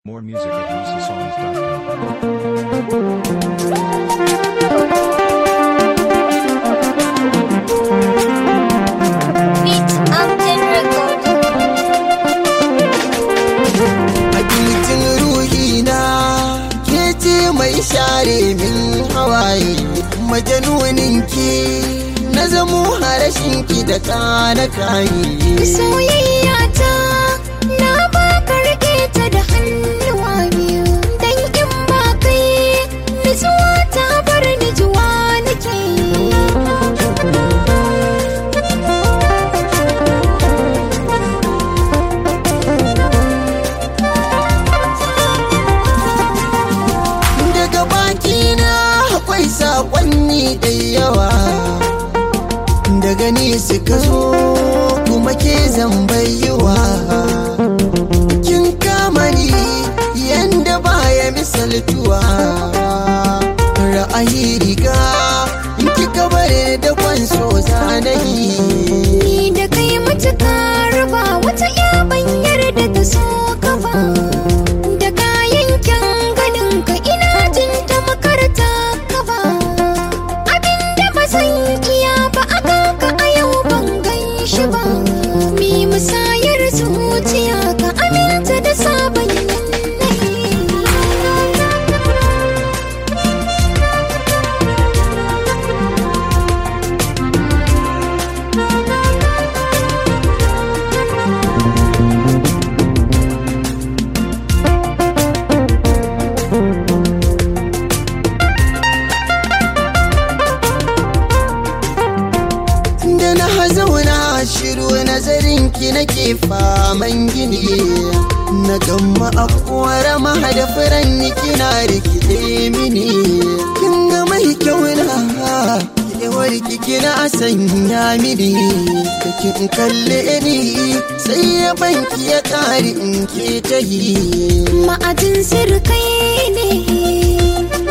More music at houseofsongs.com. Beat Mountain Records. Hakikin ruhina ke ce mai share min hawaye majanunin ki na zamo harashin ki da kana kayi Soyayya ta na baka rike ta da hannuwa biyu dan in ba kai nutsuwa ta bar ni juwa nake daga bakina akwai sakonni da yawa daga ni suka zo kuma ke zambayiwa kin kama ni yanda baya misaltuwa ra'ayi riga in kika bare da kwanso zanayi ni da kai matuka raba wata ya banyar da ta so ka ba da kayan kyan ganin ka ina jin ta makarta ka ba abinda ba zan iya ba aka ka a yau ban gan shi ba mi musayar zuciya ka aminta da sabon yanayi da na zauna shiru nazarin ki nake faman gini na gamma akwara mahada furan kina rikide mini kin ga mai kyau na kewar ki kina sanya mini da kin kalle ni sai ya banki ya kari in ke ta yi ma'ajin sirkai ne